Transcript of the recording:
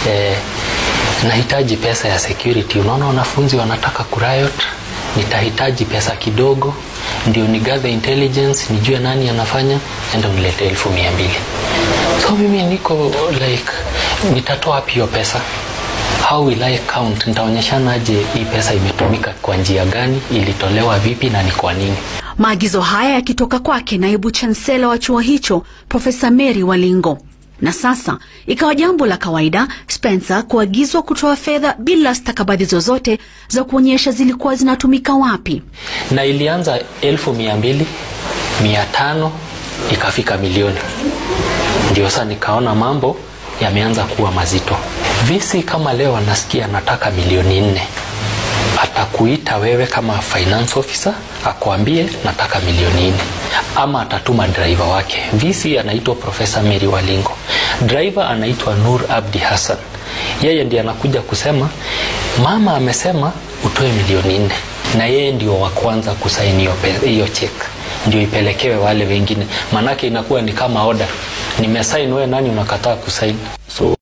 eh, nahitaji pesa ya security. Unaona wanafunzi wanataka kuriot, nitahitaji pesa kidogo ndio ni gather intelligence, nijue nani anafanya, enda unilete elfu mia mbili. So mimi niko like, nitatoa wapi hiyo pesa? How will I count? Nitaonyeshanaje hii pesa imetumika kwa njia gani, ilitolewa vipi na ni kwa nini? Maagizo haya yakitoka kwake naibu chansela wa chuo hicho Profesa Mary Walingo. Na sasa ikawa jambo la kawaida Spencer kuagizwa kutoa fedha bila stakabadhi zozote za kuonyesha zilikuwa zinatumika wapi. Na ilianza elfu mia mbili mia tano ikafika milioni, ndio sasa nikaona mambo yameanza kuwa mazito. Visi kama leo anasikia anataka milioni nne, atakuita wewe kama finance officer akwambie nataka milioni nne, ama atatuma driver wake. Visi anaitwa Profesa Mary Walingo, driver anaitwa Nur Abdi Hassan. Yeye ndiye anakuja kusema mama amesema utoe milioni nne, na yeye ndio wa kwanza kusaini hiyo check, ndio ipelekewe wale wengine, manake inakuwa ni kama order. Nimesaini, wewe nani unakataa kusaini? So